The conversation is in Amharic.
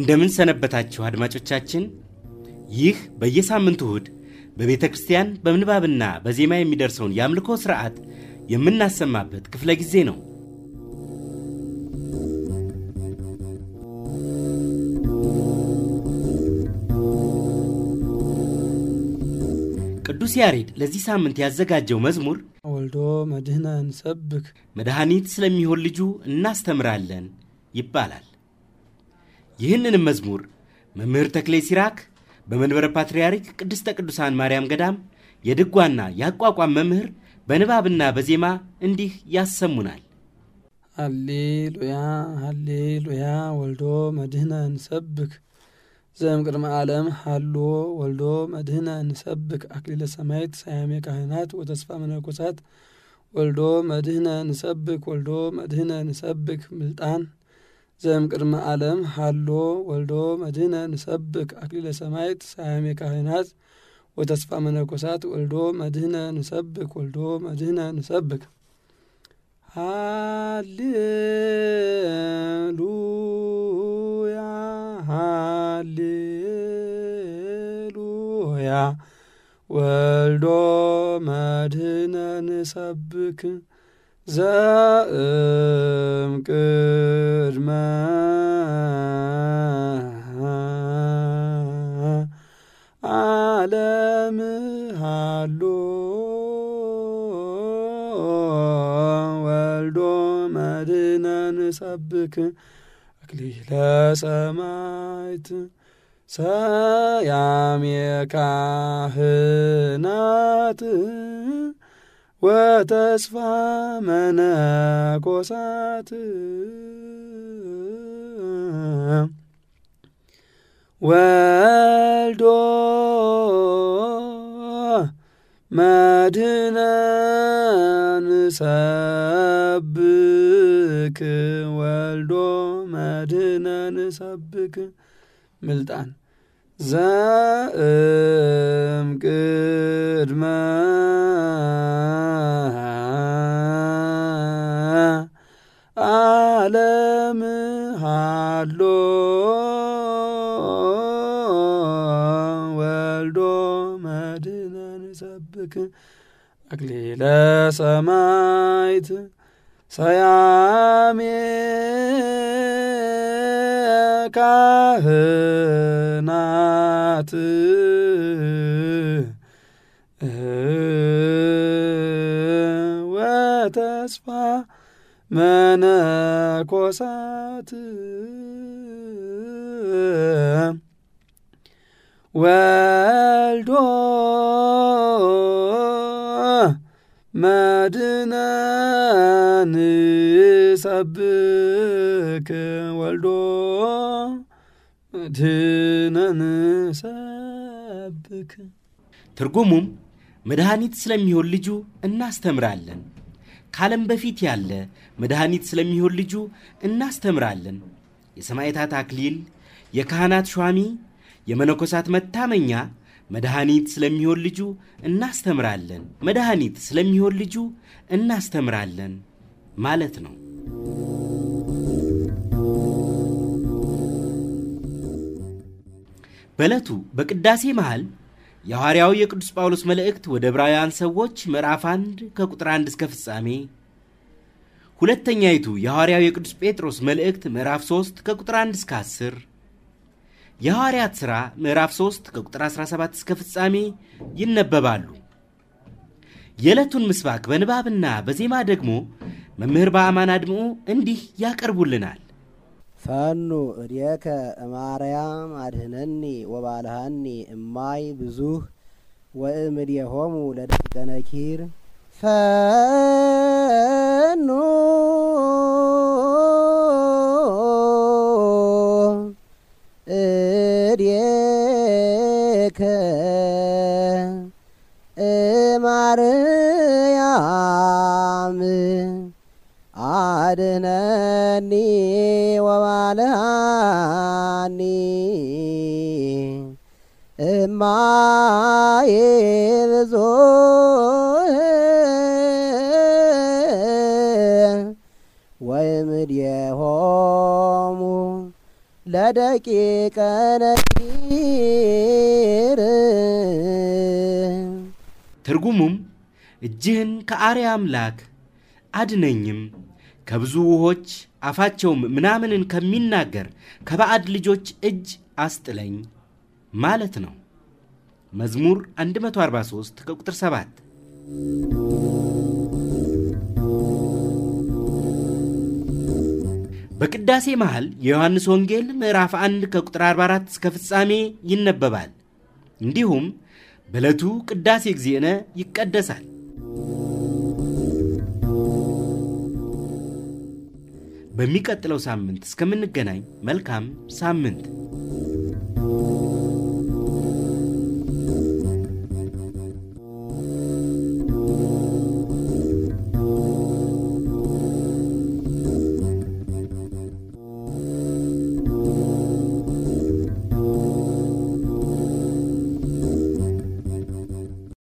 እንደምን ሰነበታችሁ አድማጮቻችን። ይህ በየሳምንቱ እሁድ በቤተ ክርስቲያን በምንባብና በዜማ የሚደርሰውን የአምልኮ ሥርዓት የምናሰማበት ክፍለ ጊዜ ነው። ቅዱስ ያሬድ ለዚህ ሳምንት ያዘጋጀው መዝሙር ወልዶ መድህነ እንሰብክ መድኃኒት ስለሚሆን ልጁ እናስተምራለን ይባላል። ይህንንም መዝሙር መምህር ተክሌ ሲራክ በመንበረ ፓትርያርክ ቅድስተ ቅዱሳን ማርያም ገዳም የድጓና የአቋቋም መምህር በንባብና በዜማ እንዲህ ያሰሙናል። ሃሌሉያ ሃሌሉያ ወልዶ መድህነ እንሰብክ ዘም ቅድመ ዓለም ሃሎ ወልዶ መድህነ እንሰብክ አክሊለ ሰማይት ሳያሜ ካህናት ወተስፋ መነኮሳት ወልዶ መድህነ እንሰብክ ወልዶ መድህነ እንሰብክ ምልጣን ዘም ቅድመ ዓለም ሃሎ ወልዶ መድህነ እንሰብክ አክሊለ ሰማይት ሳያሜ ካህናት ወተስፋ መነኮሳት ወልዶ መድህነ እንሰብክ ወልዶ መድህነ እንሰብክ ሃሌሉያ ሃሌሉያ ወልዶ መድህነ ንሰብክ ዘእም ቅድመ ዓለም ሃሎ ወልዶ መድህነ ንሰብክ አክሊለ ሰማይት ሰያሜ ካህናት ወተስፋ መነኮሳት ወልዶ መድህነ ንሰብክ ወልዶ መድህነ ንሰብክ ምልጣን ዘእም ቅድመ ዓለም ሃሎ ወልዶ መድህነ ንሰብክ አክሊለ ሰማይት ሰያሜ ካህናት ወተስፋ መነኮሳት ወልዶ መድህነ ንሰብክ ወልዶ መድህነ ንሰብክ ትርጉሙም መድኃኒት ስለሚሆን ልጁ እናስተምራለን፣ ከዓለም በፊት ያለ መድኃኒት ስለሚሆን ልጁ እናስተምራለን፣ የሰማዕታት አክሊል፣ የካህናት ሿሚ፣ የመነኮሳት መታመኛ መድኃኒት ስለሚሆን ልጁ እናስተምራለን፣ መድኃኒት ስለሚሆን ልጁ እናስተምራለን ማለት ነው። በዕለቱ በቅዳሴ መሃል የሐዋርያው የቅዱስ ጳውሎስ መልእክት ወደ ዕብራውያን ሰዎች ምዕራፍ 1 ከቁጥር 1 እስከ ፍጻሜ፣ ሁለተኛይቱ የሐዋርያው የቅዱስ ጴጥሮስ መልእክት ምዕራፍ 3 ከቁጥር 1 እስከ 10፣ የሐዋርያት ሥራ ምዕራፍ 3 ከቁጥር 17 እስከ ፍጻሜ ይነበባሉ። የዕለቱን ምስባክ በንባብና በዜማ ደግሞ መምህር በአማን አድምዑ እንዲህ ያቀርቡልናል። ፈኑ እዴከ እማርያም አድህነኒ ወባልሃኒ እማይ ብዙህ ወእምድየሆሙ ለደቂቀ ነኪር ፈኑ እዴከ እማርያም አድነኒ ወባልሃኒ እማዬ ብዙህ ወይምድየሆሙ ለደቂቀ ነኪር ትርጉሙም እጅህን ከአርያ አምላክ አድነኝም ከብዙ ውሆች አፋቸውም ምናምንን ከሚናገር ከባዕድ ልጆች እጅ አስጥለኝ ማለት ነው። መዝሙር 143 ከቁጥር 7 በቅዳሴ መሃል የዮሐንስ ወንጌል ምዕራፍ 1 ከቁጥር 44 እስከ ፍጻሜ ይነበባል። እንዲሁም በዕለቱ ቅዳሴ እግዚእነ ይቀደሳል። በሚቀጥለው ሳምንት እስከምንገናኝ መልካም ሳምንት